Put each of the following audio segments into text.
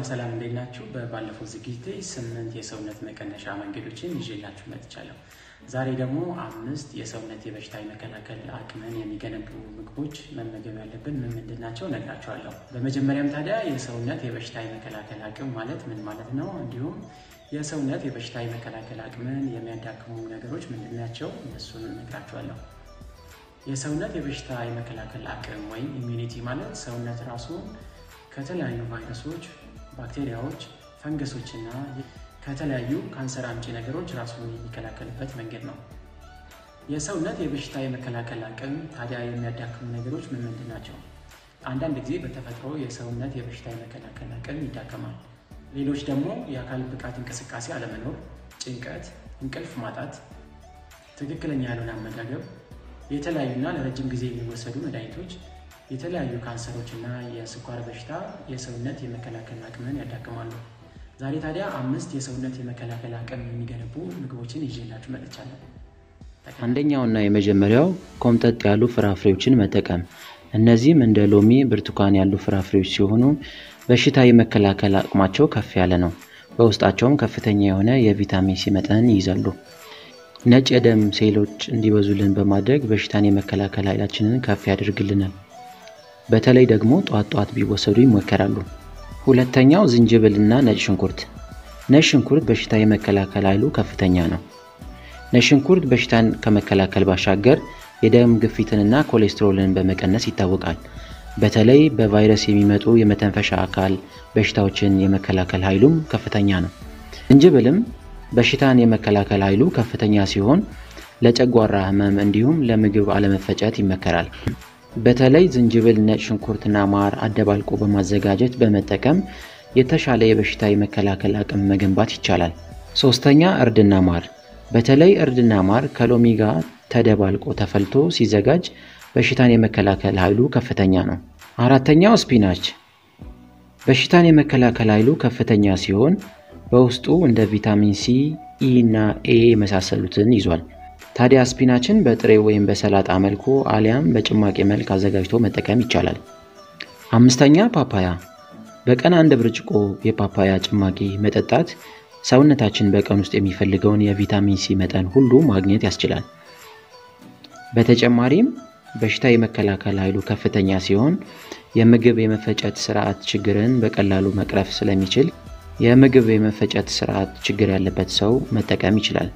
ሰላም እንዴት ናችሁ? በባለፈው ዝግጅቴ ስምንት የሰውነት መቀነሻ መንገዶችን ይዤላችሁ መጥቻለሁ። ዛሬ ደግሞ አምስት የሰውነት የበሽታ የመከላከል አቅምን የሚገነቡ ምግቦች መመገብ ያለብን ምን ምንድን ናቸው እነግራችኋለሁ። በመጀመሪያም ታዲያ የሰውነት የበሽታ የመከላከል አቅም ማለት ምን ማለት ነው፣ እንዲሁም የሰውነት የበሽታ የመከላከል አቅምን የሚያዳክሙ ነገሮች ምንድን ናቸው፣ እነሱን እነግራችኋለሁ። የሰውነት የበሽታ የመከላከል አቅም ወይም ኢሚዩኒቲ ማለት ሰውነት ራሱን ከተለያዩ ቫይረሶች፣ ባክቴሪያዎች፣ ፈንገሶች እና ከተለያዩ ካንሰር አምጪ ነገሮች ራሱን የሚከላከልበት መንገድ ነው። የሰውነት የበሽታ የመከላከል አቅም ታዲያ የሚያዳክሙ ነገሮች ምን ምንድን ናቸው? አንዳንድ ጊዜ በተፈጥሮ የሰውነት የበሽታ የመከላከል አቅም ይዳከማል። ሌሎች ደግሞ የአካል ብቃት እንቅስቃሴ አለመኖር፣ ጭንቀት፣ እንቅልፍ ማጣት፣ ትክክለኛ ያልሆነ አመጋገብ፣ የተለያዩና ለረጅም ጊዜ የሚወሰዱ መድኃኒቶች የተለያዩ ካንሰሮች እና የስኳር በሽታ የሰውነት የመከላከል አቅምን ያዳክማሉ። ዛሬ ታዲያ አምስት የሰውነት የመከላከል አቅም የሚገነቡ ምግቦችን ይዤላችሁ መጥቻለሁ። አንደኛውና የመጀመሪያው ኮምጠጥ ያሉ ፍራፍሬዎችን መጠቀም። እነዚህም እንደ ሎሚ፣ ብርቱካን ያሉ ፍራፍሬዎች ሲሆኑ በሽታ የመከላከል አቅማቸው ከፍ ያለ ነው። በውስጣቸውም ከፍተኛ የሆነ የቪታሚን ሲ መጠን ይይዛሉ። ነጭ የደም ሴሎች እንዲበዙልን በማድረግ በሽታን የመከላከል ኃይላችንን ከፍ ያደርግልናል። በተለይ ደግሞ ጧት ጧት ቢወሰዱ ይመከራሉ። ሁለተኛው ዝንጅብል እና ነጭ ሽንኩርት። ነጭ ሽንኩርት በሽታ የመከላከል ኃይሉ ከፍተኛ ነው። ነጭ ሽንኩርት በሽታን ከመከላከል ባሻገር የደም ግፊትንና ኮሌስትሮልን በመቀነስ ይታወቃል። በተለይ በቫይረስ የሚመጡ የመተንፈሻ አካል በሽታዎችን የመከላከል ኃይሉም ከፍተኛ ነው። ዝንጅብልም በሽታን የመከላከል ኃይሉ ከፍተኛ ሲሆን ለጨጓራ ህመም እንዲሁም ለምግብ አለመፈጨት ይመከራል። በተለይ ዝንጅብል፣ ነጭ ሽንኩርትና ማር አደባልቆ በማዘጋጀት በመጠቀም የተሻለ የበሽታ የመከላከል አቅም መገንባት ይቻላል። ሶስተኛ እርድና ማር። በተለይ እርድና ማር ከሎሚ ጋር ተደባልቆ ተፈልቶ ሲዘጋጅ በሽታን የመከላከል ኃይሉ ከፍተኛ ነው። አራተኛው ስፒናች በሽታን የመከላከል ኃይሉ ከፍተኛ ሲሆን በውስጡ እንደ ቪታሚን ሲ፣ ኢ እና ኤ የመሳሰሉትን ይዟል። ታዲያ ስፒናችን በጥሬ ወይም በሰላጣ መልኩ አሊያም በጭማቂ መልክ አዘጋጅቶ መጠቀም ይቻላል። አምስተኛ ፓፓያ። በቀን አንድ ብርጭቆ የፓፓያ ጭማቂ መጠጣት ሰውነታችን በቀን ውስጥ የሚፈልገውን የቪታሚን ሲ መጠን ሁሉ ማግኘት ያስችላል። በተጨማሪም በሽታ የመከላከል ኃይሉ ከፍተኛ ሲሆን የምግብ የመፈጨት ስርዓት ችግርን በቀላሉ መቅረፍ ስለሚችል የምግብ የመፈጨት ስርዓት ችግር ያለበት ሰው መጠቀም ይችላል።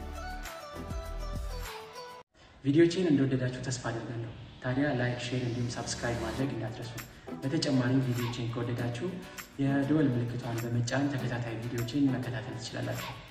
ቪዲዮቼን እንደወደዳችሁ ተስፋ አደርጋለሁ። ታዲያ ላይክ፣ ሼር እንዲሁም ሳብስክራይብ ማድረግ እንዳትረሱ። በተጨማሪም ቪዲዮቼን ከወደዳችሁ የደወል ምልክቷን በመጫን ተከታታይ ቪዲዮቼን መከታተል ትችላላችሁ።